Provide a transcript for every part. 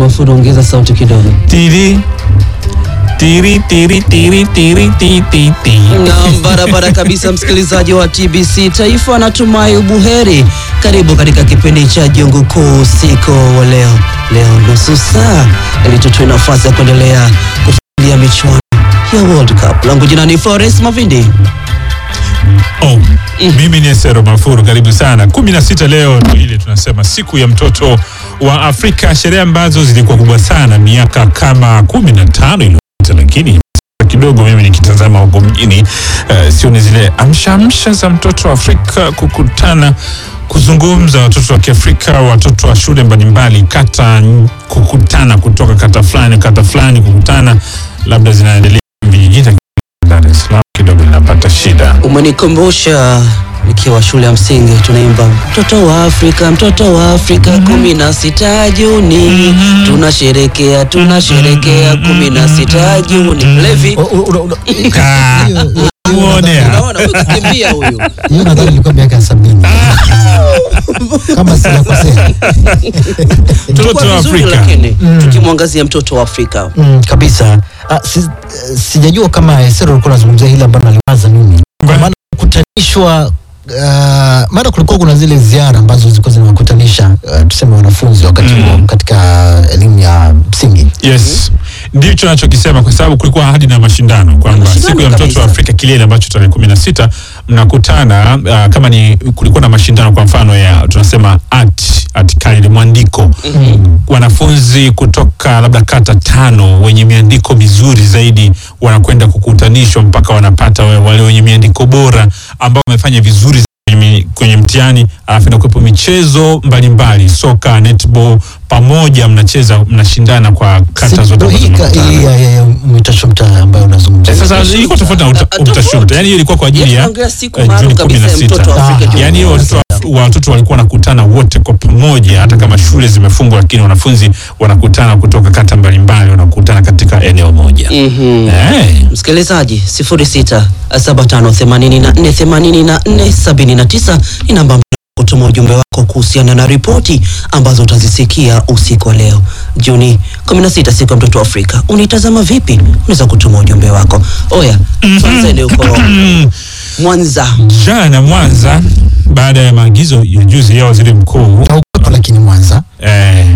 Mafuru, ongeza sauti kidogo. Tiri tiri tiri tiri tiri tiri tiri. Naam, barabara kabisa, msikilizaji wa TBC Taifa, natumai ubuheri. Karibu katika kipindi cha Jungu Kuu usiku wa leo. Leo nusu saa ili tutoe nafasi ya kuendelea kufuatilia michuano ya World Cup. Langu jina ni Florence Mavindi. Oh, mimi ni Esero Mafuru, karibu sana. kumi na sita leo ndio ile tunasema siku ya mtoto wa Afrika, sherehe ambazo zilikuwa kubwa sana miaka kama kumi na tano iliyopita, lakini kidogo mimi nikitazama huko mjini uh, sioni zile amshaamsha za mtoto wa Afrika kukutana kuzungumza, watoto wa Kiafrika, watoto wa shule mbalimbali, kata kukutana, kutoka kata fulani kata fulani kukutana, labda zinaendelea vijijini. Dar es Salaam kidogo linapata shida. Umenikumbusha nikiwa shule ya msingi tunaimba mtoto wa Afrika, mtoto wa Afrika, kumi na sita Juni tunasherekea, tunasherekea kumi na sita Juni. Mlevi, Ah, muonea. unaona huyu kakimbia huyu. hiyo nadhani ilikuwa miaka ya sabini kama sijakosea. Mtoto wa Kwa vizuri Afrika. lakini tukimwangazia mtoto wa Afrika Mm, kabisa. Ah, si, eh, sijajua kama Esero ulikuwa unazungumzia hili ambalo naliwaza mimi, kwa maana kukutanishwa Uh, maana kulikuwa kuna zile ziara ambazo zilikuwa zinawakutanisha uh, tuseme wanafunzi wakati huo katika elimu ya msingi Yes, ndicho nachokisema kwa sababu kulikuwa hadi na mashindano kwamba Mashindano siku ya mtoto kabisa. wa Afrika kilele ambacho tarehe kumi na sita mnakutana uh, kama ni kulikuwa na mashindano kwa mfano ya tunasema art art kali mwandiko wanafunzi kutoka labda kata tano wenye miandiko mizuri zaidi wanakwenda kukutanishwa mpaka wanapata wa- wale wenye miandiko bora ambao wamefanya vizuri kwenye mi- kwenye mtihani, alafu inakuwepo michezo mbalimbali, soka, netball, pamoja mnacheza, mnashindana kwa kata Si- zote ndo ambazo hii ka- mnakutana. hii ya- ya- ya mitashumta ambayo unazungumzia Eh, Sasa ilikuwa tofauti na uta- Ah, ah, utashuta, tofauti. yani hiyo ilikuwa kwa ajili Yes, ya tunaongelea siku eh, maalum Juni kumi kabisa na ya mtoto wa sita. Afrika. Ah, Yani hiyo watoto wa- watoto walikuwa wanakutana wote kwa pamoja, hata kama shule zimefungwa, lakini wanafunzi wanakutana kutoka kata mbalimbali, wanakutana katika eneo moja. Mhm. Eh, Msikilizaji 0675848479 ni namba ambayo kutuma ujumbe wako kuhusiana na ripoti ambazo utazisikia usiku wa leo Juni 16 siku ya mtoto wa Afrika. Unaitazama vipi? Unaweza kutuma ujumbe wako. Oya, tuanzeni huko Mwanza. jana Mwanza, baada ya maagizo ya juzi ya waziri mkuu Haukuwepo lakini Mwanza Eh.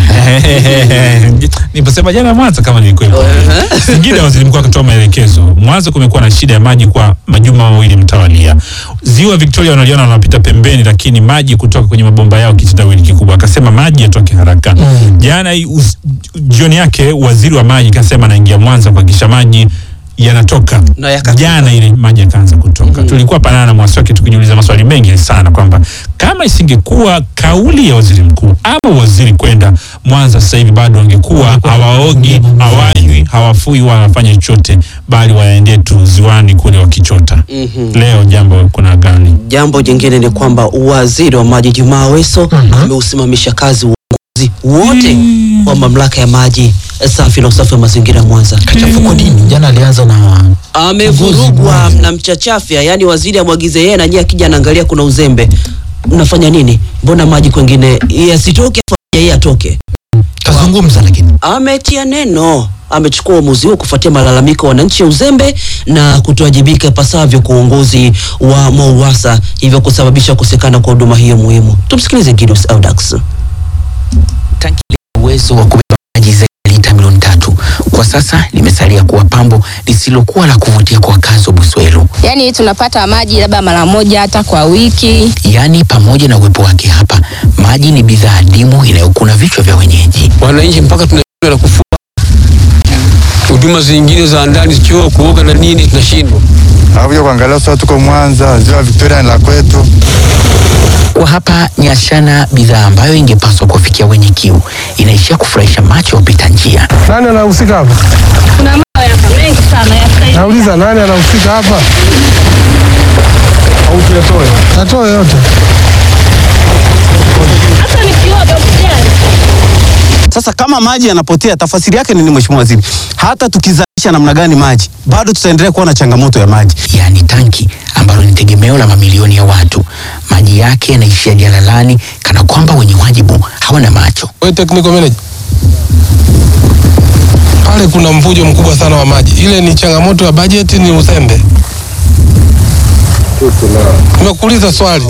Niposema jana Mwanza kama nilikuwepo. Singida waziri mkuu akatoa maelekezo. Mwanza kumekuwa na shida ya maji kwa majuma mawili mtawalia. Ziwa Victoria wanaliona wanapita pembeni, lakini maji kutoka kwenye mabomba yao kitendawili kikubwa. Akasema maji yatoke haraka. Jana hii us- jioni yake waziri wa maji kasema anaingia Mwanza kuhakikisha maji yanatoka Na yakatoka. jana ile maji yakaanza kutoka. Tulikuwa panana na Mwaswaki tukijiuliza maswali mengi sana kwamba kama isingekuwa kauli ya waziri mkuu ama waziri kwenda Mwanza sasa hivi bado wangekuwa hawaogi, hawanywi, hawafui wala hawafanya chochote, bali waendee tu ziwani kule wakichota. Leo jambo kuna gani? Jambo jingine ni kwamba waziri wa maji Jumaa Aweso ameusimamisha kazi uongozi wote wa mamlaka ya maji safi na usafi wa mazingira Mwanza. kachafuko dini jana alianza na amevurugwa na mchachafya, yani waziri amwagize yeye na nyie akija anaangalia kuna uzembe. Mnafanya nini? Mbona maji kwengine yasitoke afu yeye atoke? kazungumza lakini Ametia neno, amechukua uamuzi huo kufuatia malalamiko ya wananchi ya uzembe na kutowajibika ipasavyo kwa uongozi wa MOUWASA, hivyo kusababisha kukosekana kwa huduma hiyo muhimu. Tumsikilize Gidus Audax. tanki lenye uwezo wa kubeba maji zaidi ya lita milioni tatu kwa sasa limesalia kuwa pambo lisilokuwa la kuvutia kwa wakazi wa Buswelu. Yaani tunapata maji labda mara moja hata kwa wiki. Yaani, pamoja na uwepo wake hapa, maji ni bidhaa adimu inayokuna vichwa vya wenyeji. wananchi mpaka tunashindwa na kufua huduma zingine za ndani, choo, kuoga na nini, tunashindwa. Hakuja kuangalia sasa, tuko Mwanza, ziwa Victoria ni la kwetu. Kwa hapa Nyashana, bidhaa ambayo ingepaswa kuwafikia wenye kiu inaishia kufurahisha macho ya wapita njia. Nani anahusika hapa? Kuna mambo yako mengi sana ya Nauliza, nani anahusika hapa? Au tuyatoe? Tatoe yote. Hata nikioga usijali. Sasa kama maji yanapotea, tafasiri yake nini, mheshimiwa waziri? Hata tukizalisha namna gani maji, bado tutaendelea kuwa na changamoto ya maji. yaani tanki ambalo ni tegemeo la mamilioni ya watu. Maji yake yanaishia jalalani kana kwamba wenye wajibu hawana macho. Wewe technical manager, pale kuna mvujo mkubwa sana wa maji. Ile ni changamoto ya bajeti, ni uzembe. Nimekuuliza swali,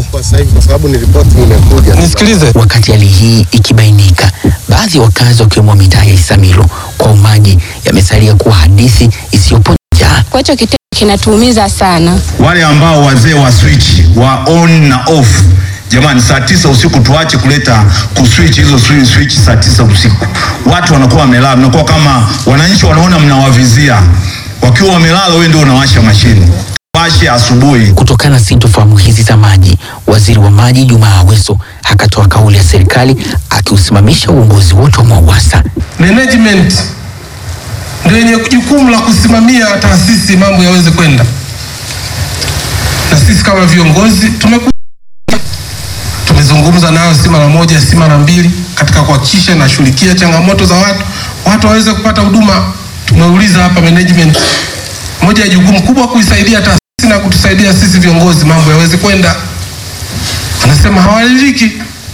nisikilize. Wakati hali hii ikibainika, baadhi ya wakazi wakiwemo mitaa ya Isamilo kwa maji yamesalia kuwa hadithi isiyoponya njaa. Kwa hicho kitendo kinatuumiza sana. wale ambao wazee wa switch wa on na off jamani saa tisa usiku tuache kuleta kuswitch hizo swi- switch saa tisa usiku watu wanakuwa wamelala mnakuwa kama wananchi wanaona mnawavizia wakiwa wamelala wewe ndio unawasha mashine washe asubuhi Kutokana na sintofahamu hizi za maji, waziri wa maji Jumaa Aweso akatoa kauli ya serikali akiusimamisha uongozi wote wa MWAUWASA. Management ndio yenye jukumu la kusimamia taasisi mambo yaweze kwenda, na sisi kama viongozi tumekuwa tumezungumza nao si mara moja si mara mbili katika kuhakikisha inashughulikia changamoto za watu watu waweze kupata huduma. Tumeuliza hapa management, moja ya jukumu kubwa kuisaidia taasisi na kutusaidia sisi viongozi mambo yaweze kwenda. Wanasema hawaridhiki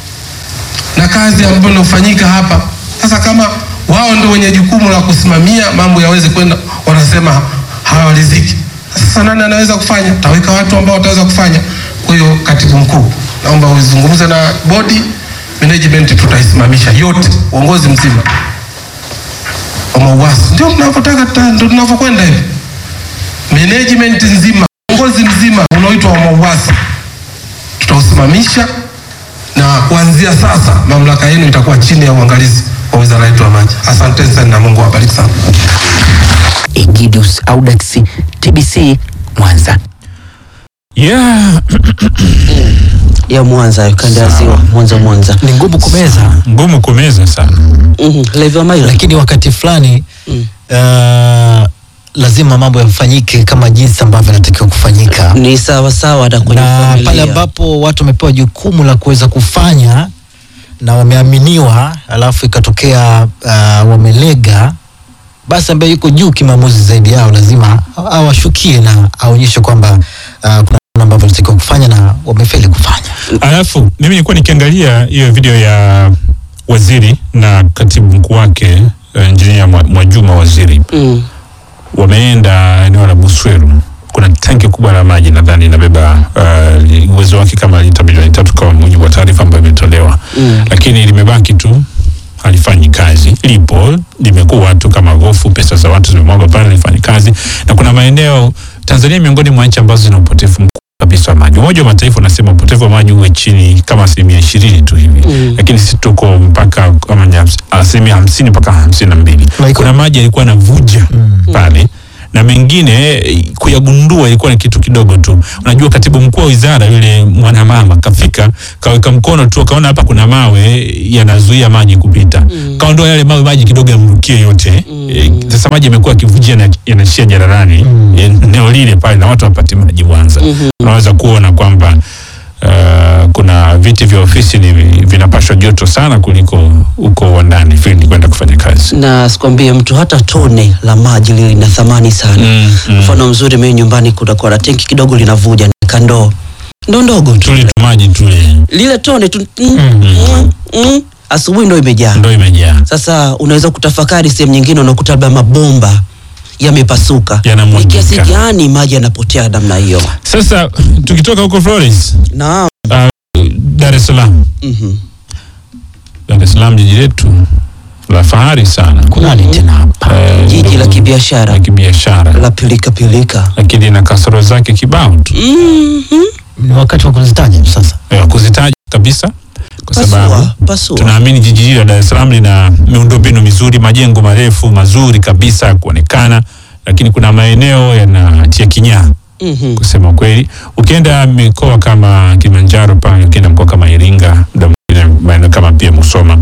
na kazi ambayo inafanyika hapa. Sasa kama wao ndio wenye jukumu la kusimamia mambo yaweze kwenda, wanasema hawaridhiki. Sasa nani anaweza kufanya? Taweka watu ambao wataweza kufanya. Kwa hiyo, katibu mkuu, naomba uzungumze na bodi management, tutaisimamisha yote, uongozi mzima wa MWAUWASA. Ndio tunavyotaka, tuta- ndio tunavyokwenda hivi, management nzima, uongozi mzima unaoitwa wa MWAUWASA tutausimamisha na kuanzia sasa mamlaka yenu itakuwa chini ya uangalizi wa wizara yetu ya maji. Asanteni sana na Mungu awabariki sana. Egidius Audax, TBC Mwanza. Yeah, ya Mwanza kanda ya ziwa Mwanza Mwanza ni ngumu kumeza ngumu kumeza sana. Mhm, Levi Maila lakini wakati fulani Mm. uh, lazima mambo yafanyike kama jinsi ambavyo yanatakiwa kufanyika ni sawa sawa hata kwenye na familia. pale ambapo watu wamepewa jukumu la kuweza kufanya na wameaminiwa alafu ikatokea uh, wamelega basi ambaye yuko juu kimaamuzi zaidi yao lazima awashukie na aonyeshe kwamba uh, kuna namna ambavyo wanatakiwa kufanya na wamefeli kufanya Alafu mimi nilikuwa nikiangalia hiyo video ya waziri na katibu mkuu wake uh, injinia Mwa- Mwajuma waziri Mm. wameenda eneo la Busweru. Kuna tanki kubwa la maji nadhani inabeba uh, uwezo wake kama lita milioni tatu kwa mujibu wa taarifa ambayo imetolewa Mm. lakini limebaki tu halifanyi kazi. Lipo limekuwa tu kama gofu, pesa za watu zimemwagwa pale, halifanyi kazi. Na kuna maeneo Tanzania ni miongoni mwa nchi ambazo zina upotevu mkubwa kabisa wa maji. Umoja wa Mataifa unasema upotevu wa maji uwe chini kama asilimia ishirini tu hivi Mm. lakini sisi tuko mpaka kama ni hams- asilimia hamsini mpaka hamsini na mbili. Na iko- Kuna maji yalikuwa yanavuja pale na mengine eh, kuyagundua ilikuwa ni kitu kidogo tu. Unajua, katibu mkuu wa wizara yule mwanamama kafika kaweka mkono tu, akaona hapa kuna mawe yanazuia maji kupita, kaondoa yale mawe, maji kidogo yamrukie yote. Eh, Sasa maji yamekuwa yakivujia na yanashia jararani eneo lile pale, na watu wapate maji Mwanza. Unaweza kuona kwamba Uh, kuna viti vya ofisi ni vinapashwa joto sana kuliko huko wandani field kwenda kufanya kazi. na sikwambie mtu hata tone la maji lile lina thamani sana Mm, mm. mfano mzuri mimi nyumbani kunakuwa na tenki kidogo linavuja nika ndoo ndoo ndogo tu Tuli tu maji tule lile tone tu mm, mm, mm, asubuhi ndo imejaa ndo imejaa sasa unaweza kutafakari sehemu nyingine unakuta labda mabomba yamepasuka ni Yanamwagika. kiasi gani maji yanapotea namna hiyo Sasa tukitoka huko Florence, naam uh, Dar es Salaam, Mhm. Dar es Salaam jiji letu la fahari sana, kunani tena hapa Eh, jiji la kibiashara la kibiashara, la pilika pilika lakini lina kasoro zake kibao tu Mhm. ni wakati wa kuzitaja sasa Eh, kuzitaja kabisa kwa sababu pasua pasua tunaamini jiji hili la Dar es Salaam lina miundombinu mizuri, majengo marefu mazuri kabisa ya kuonekana, lakini kuna maeneo yanatia kinyaa Mhm. kusema kweli. Ukienda mikoa kama Kilimanjaro pale, ukienda mkoa kama Iringa, muda mwingine maeneo kama pia Musoma,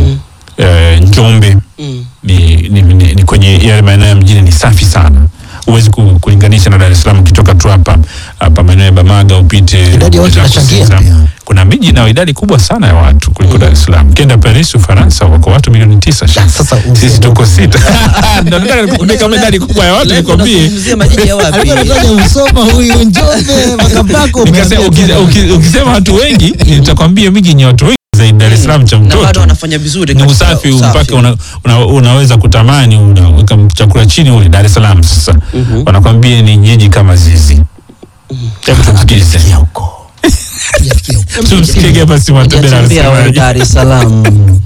eh, Njombe Mm. ni, ni, ni, ni kwenye yale maeneo ya mjini ni safi sana huwezi ku- kulinganisha na Dar es Salaam. Ukitoka tu hapa hapa maeneo ya Bamaga upite Idadi ya watu zako inachangia Sinza. pia. kuna miji na idadi kubwa sana ya watu kuliko Dar es Salaam. Ukienda Paris Ufaransa, wako watu milioni tisa. sasa sisi tuko sita. Ndio nataka nikuambie kama idadi kubwa ya watu Leo nikwambie tunazungumzia majiji ya wapi alikuwa anataja Musoma huyu Njombe Makambako Nikasema, umeambia uki- tena. uki- ukisema watu wengi nitakwambia miji yenye watu wengi zaidi Dar es Salaam cha na bado mtoto wanafanya vizuri ni katika usafi mpaka una, una, unaweza kutamani unaweka chakula chini ule Dar es Salaam sasa wanakwambia ni jiji kama zizi hebu tumsikize tumsikie basi Mwatebela Hujatembea wewe anasemaje Dar es Salaam.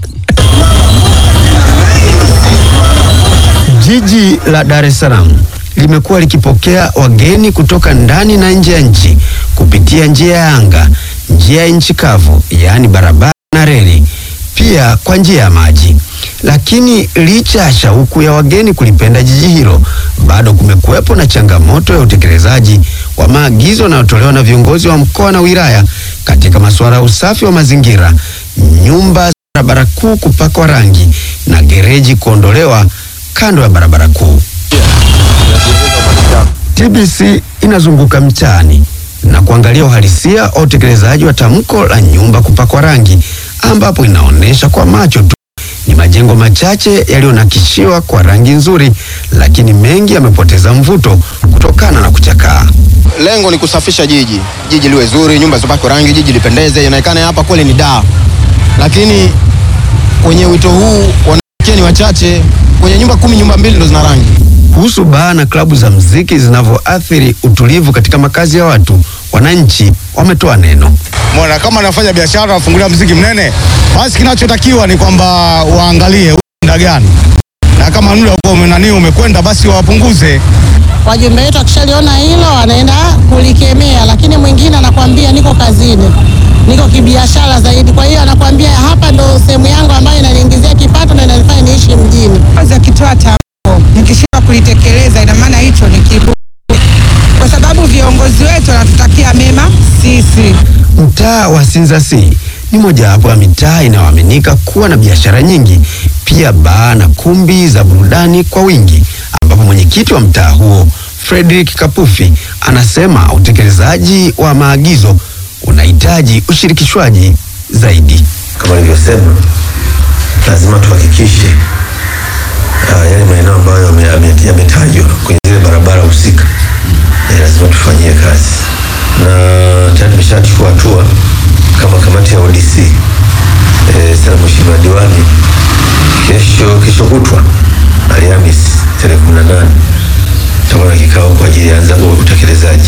Jiji la Dar es Salaam limekuwa likipokea wageni kutoka ndani na nje ya nchi kupitia njia ya anga, njia ya nchi kavu, yaani barabara na reli, pia kwa njia ya maji. Lakini licha ya shauku ya wageni kulipenda jiji hilo, bado kumekuwepo na changamoto ya utekelezaji wa maagizo yanayotolewa na viongozi wa mkoa na wilaya katika masuala ya usafi wa mazingira, nyumba za barabara kuu kupakwa rangi na gereji kuondolewa kando ya barabara kuu. TBC inazunguka mtaani na kuangalia uhalisia wa utekelezaji wa tamko la nyumba kupakwa rangi, ambapo inaonyesha kwa macho tu ni majengo machache yaliyonakishiwa kwa rangi nzuri, lakini mengi yamepoteza mvuto kutokana na kuchakaa. Lengo ni kusafisha jiji, jiji liwe zuri, nyumba zipakwe rangi, jiji lipendeze, ionekane hapa kweli ni daa. Lakini kwenye wito huu wanawake ni wachache, kwenye nyumba kumi, nyumba mbili ndo zina rangi. Kuhusu baa na klabu za mziki zinavyoathiri utulivu katika makazi ya watu, wananchi wametoa neno. Mbona kama anafanya biashara wafungulia mziki mnene, basi kinachotakiwa ni kwamba waangalie muda gani, na kama muda uko umenani umekwenda, basi wapunguze. Wajumbe wetu akishaliona hilo wanaenda kulikemea, lakini mwingine anakwambia niko kazini, niko kibiashara zaidi. Kwa hiyo anakwambia hapa ndo sehemu yangu ambayo inaniingizia kipato na inanifanya niishi mjini. Kwanza akitoa tamko nikishindwa kulitekeleza, ina maana hicho ni kiburi, kwa sababu viongozi wetu wanatutakia mema sisi. Mtaa wa Sinza C ni mojawapo ya mitaa inayoaminika kuwa na biashara nyingi, pia baa na kumbi za burudani kwa wingi, ambapo mwenyekiti wa mtaa huo Frederick Kapufi anasema utekelezaji wa maagizo unahitaji ushirikishwaji zaidi. kama nilivyosema, lazima tuhakikishe uh, yale maeneo ambayo yame- yame- yametajwa kwenye zile barabara husika eh, lazima tufanyie kazi, na tayari tumeshachukua hatua kama kamati ya ODC eh, sana mheshimiwa diwani, kesho kesho kutwa Alhamisi tarehe 18 tutakuwa na kikao kwa ajili ya anza utekelezaji.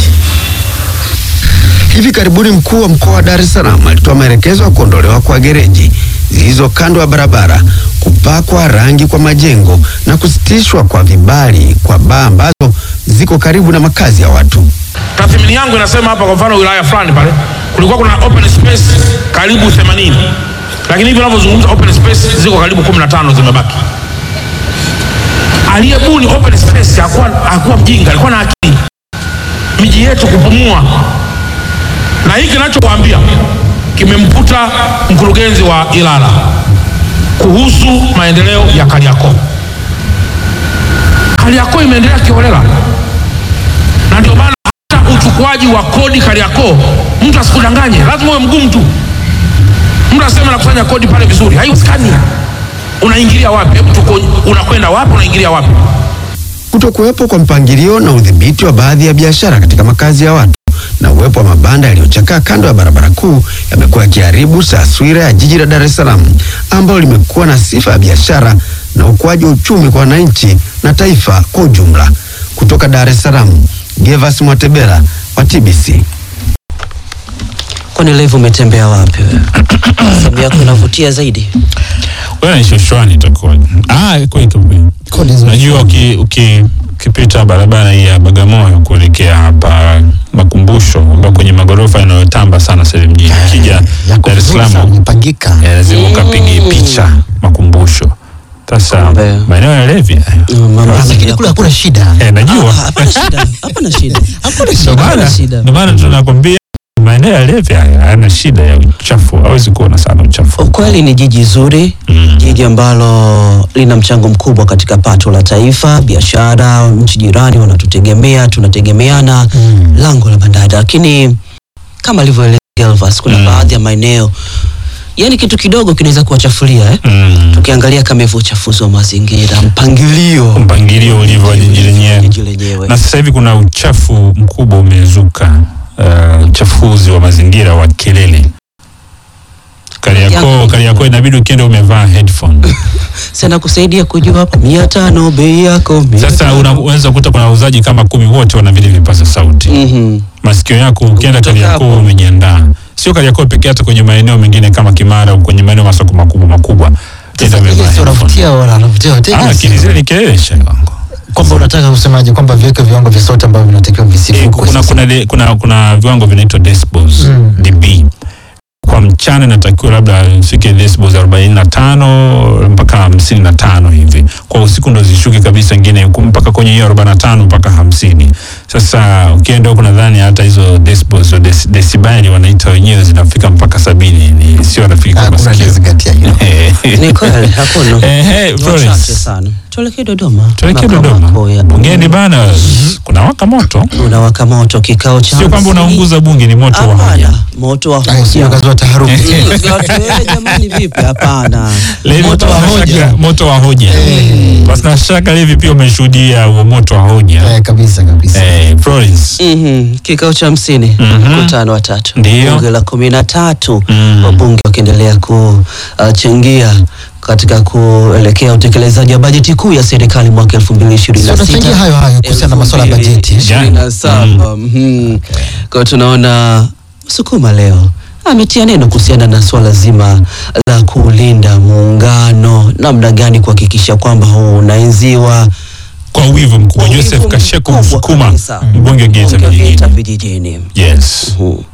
Hivi karibuni mkuu wa mkoa wa Dar es Salaam alitoa maelekezo ya kuondolewa kwa gereji zilizo kando ya barabara, kupakwa rangi kwa majengo na kusitishwa kwa vibali kwa baa ambazo ziko karibu na makazi ya watu. Tathmini yangu inasema hapa, kwa mfano wilaya fulani pale kulikuwa kuna open space karibu 80 lakini hivi unavyozungumza open space ziko karibu 15 zimebaki. Aliyebuni open space hakuwa, hakuwa mjinga, alikuwa na akili. Miji yetu kupumua, na hiki kinachowaambia kimemkuta mkurugenzi wa Ilala kuhusu maendeleo ya Kariakoo. Kariakoo imeendelea kiholela, na ndio maana hata uchukuaji wa kodi Kariakoo, mtu asikudanganye, lazima uwe mgumu tu. Mtu asema nakusanya kodi pale vizuri, haiwezekani. Unaingilia wapi? Hebu tuko, unakwenda wapi? Unaingilia wapi? Kutokuwepo kwa mpangilio na udhibiti wa baadhi ya biashara katika makazi ya watu na uwepo wa mabanda yaliyochakaa kando ya barabara kuu yamekuwa yakiharibu taswira ya jiji la Dar es Salaam ambalo limekuwa na sifa ya biashara na ukuaji wa uchumi kwa wananchi na taifa kwa ujumla. Kutoka Dar es Salaam, Gervas Mwatebela wa TBC. Kwani live umetembea wapi wewe? Sehemu yako inavutia zaidi. Wewe ni shoshwani itakuwa. Ah, iko iko. Najua uki uki ukipita barabara hii ya Bagamoyo kuelekea hapa makumbusho ambao kwenye magorofa yanayotamba sana sasa mjini. Ukija Dar es Salaam Imepangika. eh, lazima ukapige picha makumbusho. Sasa maeneo ya Levi. Lakini kule hakuna shida. Eh, najua. Hapana shida. Hapana shida. Hapana Ndio maana ndio maana tunakwambia maeneo ya Levi haya hayana shida ya uchafu, hawezi kuona sana uchafu. Ukweli ni jiji zuri, jiji ambalo lina mchango mkubwa katika pato la taifa, biashara, nchi jirani wanatutegemea, tunategemeana, lango la bandari. Lakini kama alivyoeleza Elvas, kuna baadhi ya maeneo yani kitu kidogo kinaweza kuwachafulia eh? Tukiangalia kama hivyo uchafuzi wa mazingira, mpangilio mpangilio ulivyo wa jiji lenyewe. Na sasa hivi kuna uchafu mkubwa umezuka, uh, uchafuzi wa mazingira wa kelele. Kariakoo, Kariakoo inabidi ukienda umevaa headphone. sana kusaidia kujua hapa mia tano bei yako mia Sasa tano. unaweza kukuta kuna wauzaji kama kumi wote wana vile vipaza sauti. Mhm. Masikio yako ukienda Kariakoo umejiandaa. Sio Kariakoo pekee, hata kwenye maeneo mengine kama Kimara au kwenye maeneo masoko makubwa makubwa. Enda umevaa Sio headphone. unavutia wala anavutia Ah, wateja. lakini zile ni kelele shehe wangu. Kwamba unataka kusemaje kwamba viweke viwango vya sauti ambavyo vinatakiwa visivukwe. kuna, kuna, de, kuna, kuna viwango vinaitwa decibels Mm. dB kwa mchana inatakiwa labda ifike decibels 45 mpaka 55 hivi kwa usiku ndo zishuke kabisa ingine huku mpaka kwenye hiyo 45 mpaka 50 sasa ukienda huku nadhani hata hizo decibels au dec- decibeli wanaita wenyewe zinafika mpaka sabini ni sio rafiki kwa masikio Ni kweli hakuna. Ehe, Ni Florence. wachache sana. Tuelekee Dodoma. tuelekee Makao Dodoma makuu ya bungeni bana kuna waka moto unawaka moto kikao cha sio kwamba hamsini. unaunguza bunge ni moto wa hoja moto wa Ay, sio kazi wa taharuki. Watu, eh, jamani vipi hapana Levi, moto wa basi na hoja shaka- moto wa hoja basi na shaka Levi pia umeshuhudia huo moto wa hoja Eh, kabisa kabisa. eh, Florence Mhm, kikao cha hamsini mkutano wa tatu Ndio. bunge la kumi na tatu wabunge wakiendelea kuchangia katika kuelekea utekelezaji wa bajeti kuu ya serikali mwaka elfu mbili ishirini Sio na tunachangia sita hayo hayo kuhusiana na masuala ya bajeti. ishirini na saba Mhm. kwa hiyo tunaona Sukuma leo ametia neno kuhusiana na swala zima la kulinda muungano, namna gani kuhakikisha kwamba huu unaenziwa kwa wivu mkubwa Joseph Kasheku Msukuma mbunge wa Geita vijijini Geita vijijini. yes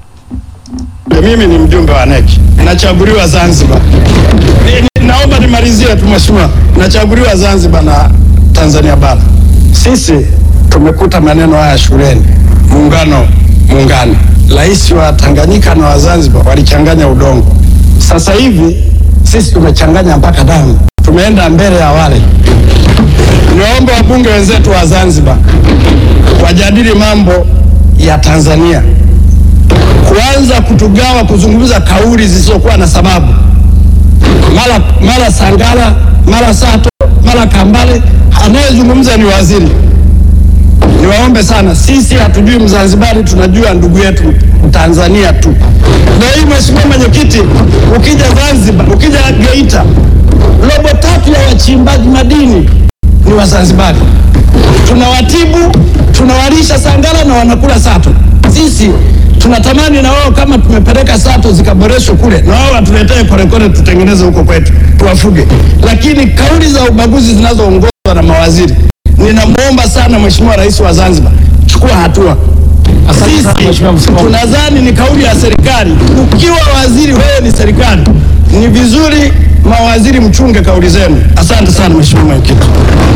Mimi ni mjumbe wa NEC, nachaguliwa Zanzibar. Ni, ni, naomba nimalizie tu mheshimiwa, nachaguliwa Zanzibar na Tanzania bara. Sisi tumekuta maneno haya shuleni, muungano muungano. Rais wa Tanganyika na wa Zanzibar walichanganya udongo. Sasa hivi sisi tumechanganya mpaka damu, tumeenda mbele ya wale. Niwaombe wabunge wenzetu wa Zanzibar wajadili mambo ya Tanzania kuanza kutugawa kuzungumza kauli zisizokuwa na sababu, mara mara Sangala, mara Sato, mara Kambale, anayezungumza ni waziri. Niwaombe sana, sisi hatujui Mzanzibari, tunajua ndugu yetu Mtanzania tu. Na hii mheshimiwa mwenyekiti, ukija Zanzibar, ukija Geita, robo tatu ya wachimbaji madini ni Wazanzibari. Tunawatibu, tunawalisha Sangala na wanakula Sato. Sisi tunatamani na wao kama tumepeleka Sato zikaboreshwe kule, na wao watuletee korekore tutengeneze huko kwetu, tuwafuge. Lakini kauli za ubaguzi zinazoongozwa na mawaziri, ninamwomba sana Mheshimiwa Rais wa Zanzibar, chukua hatua. Sisi tunadhani ni kauli ya serikali. Ukiwa waziri, wewe ni serikali, ni vizuri mawaziri mchunge kauli zenu. Asante sana Mheshimiwa Mwenyekiti.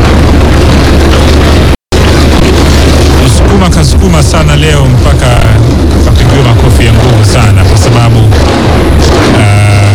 Msukuma kasukuma sana leo mpaka kapigiwa makofi ya nguvu sana kwa sababu ah,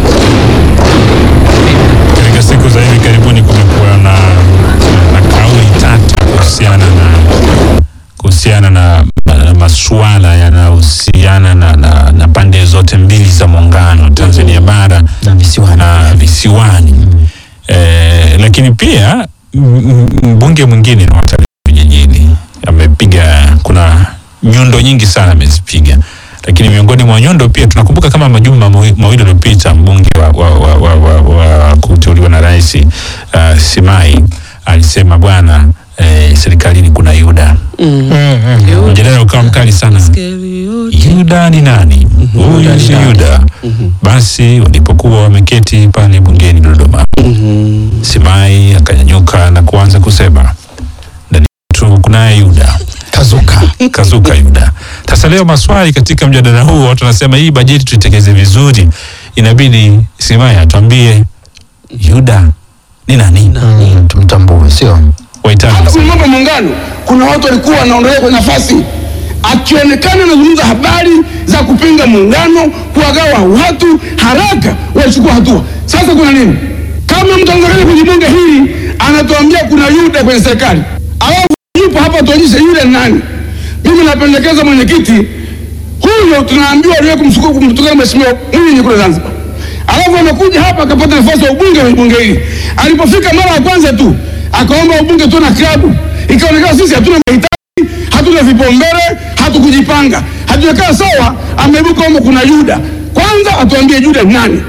katika siku za hivi karibuni kumekuwa na, na kauli tata kuhusiana na kuhusiana na, na masuala yanayohusiana na, na, na pande zote mbili za muungano Tanzania bara na visiwani, na visiwani. Eh, lakini pia m- m- mbunge mwingine na watalii vijijini amepiga, kuna nyundo nyingi sana amezipiga, lakini miongoni mwa nyundo pia tunakumbuka kama majuma mawi- mawili yaliyopita mbunge wa, wa, wa, wa, wa, wa kuteuliwa na rais uh, Simai alisema bwana eh, serikalini kuna Yuda. Mjadala ukawa mkali sana. Yuda ni nani? Huyu si Yuda. Basi walipokuwa wameketi pale bungeni Dodoma, Simai akanyanyuka na kuanza kusema ndani yetu kunaye Yuda kazuka kazuka Yuda. Sasa leo maswali katika mjadala huu, watu wanasema hii bajeti tuitekeleze vizuri, inabidi Simai atuambie Yuda ni nani? Mm, tumtambue, sio Waitani Hata kwenye mambo ya muungano kuna watu walikuwa wanaondolewa kwenye nafasi, akionekana anazungumza habari za kupinga muungano, kuwagawa watu, haraka wachukua hatua. Sasa kuna nini? Kama mtu anataka kwenye bunge hili anatuambia kuna Yuda kwenye serikali, alafu yupo hapa, tuonyeshe yule ni nani. Mimi napendekeza mwenyekiti huyo, tunaambiwa aliwahi kumsukuma kumtukana mheshimiwa Mwinyi kule Zanzibar, alafu amekuja hapa akapata nafasi ya ubunge kwenye bunge hili. Alipofika mara ya kwanza tu akaomba ubunge tu na klabu, ikaonekana sisi hatuna mahitaji, hatuna vipaumbele, hatukujipanga, hatujakaa sawa. Ameibuka kwamba kuna Yuda. Kwanza atuambie Yuda ni nani?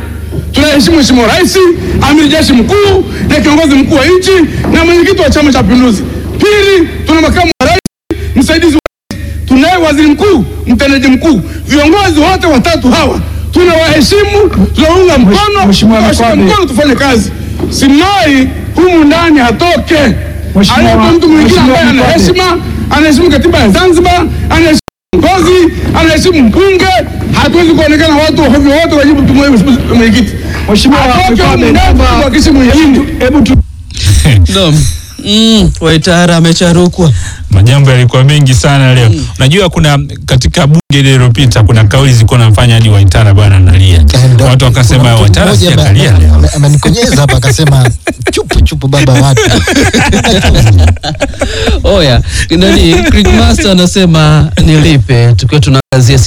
tunaheshimu Mheshimiwa Rais, amiri jeshi mkuu na kiongozi mkuu wa nchi na mwenyekiti wa Chama cha Mapinduzi. Pili, tuna makamu wa rais, msaidizi wa rais, tunaye waziri mkuu, mtendaji mkuu. Viongozi wote watatu hawa tunawaheshimu, tunaunga mkono, tunawashika mkono, tufanye kazi. Simai humu ndani hatoke, alipo mtu mwingine ambaye ana heshima, anaheshimu katiba ya Zanzibar, anaheshimu kiongozi, anaheshimu mbunge. Hatuwezi kuonekana watu hovyo wote wajibu tumwe mwenyekiti. Mheshimiwa atoke humu ndani, tuwakishi mwenyekiti. Hebu tu Naam. Mm, Waitara amecharukwa. Majambo yalikuwa mengi sana leo. Unajua kuna katika bunge ile iliyopita kuna kauli zilikuwa nafanya hadi Waitara bwana analia. Watu wakasema Waitara Mmoja ame- sijakalia ame- leo. ame- amenikonyeza hapa akasema chupu chupu baba watu Oya, nani Crickmaster anasema nilipe tukiwa tunaangazia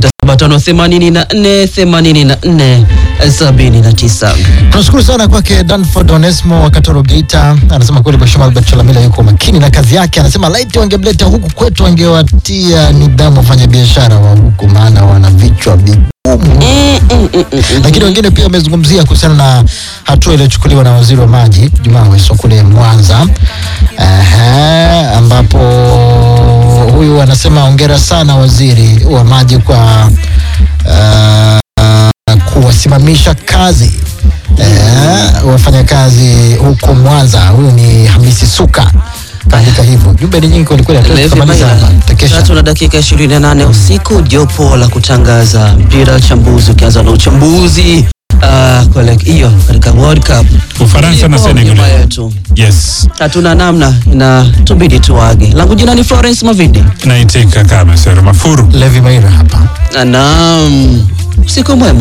0675848479. tunashukuru sana kwake Danford Onesmo wa Katoro Geita anasema kweli Mheshimiwa Albert Chalamila yuko makini na kazi yake anasema laiti wangemleta huku kwetu wangewatia nidhamu wafanyabiashara wa huku maana wana vichwa vigumu lakini wengine pia wamezungumzia kuhusiana na hatua iliyochukuliwa na waziri wa maji Jumaa Aweso kule Mwanza Ehe, ambapo huyu anasema hongera sana waziri wa maji kwa uh, kuwasimamisha kazi eh, wafanyakazi huko Mwanza. Huyu ni Hamisi Suka kaandika hivyo. Jumbe ni nyingi kwelikweli, hatuwezi Levi tukamaliza Maina. hapa. Tekesha. Tatu na dakika 28 usiku, jopo la kutangaza mpira uchambuzi, ukianza na uchambuzi uh, kwa hiyo katika World Cup Ufaransa na Ipo Senegal. nyuma yetu. Yes. Hatuna namna na tubidi tuage. Langu jina ni Florence Mavindi. Naitika kama Sero Mafuru. Levi Maira hapa. Naam, usiku mwema.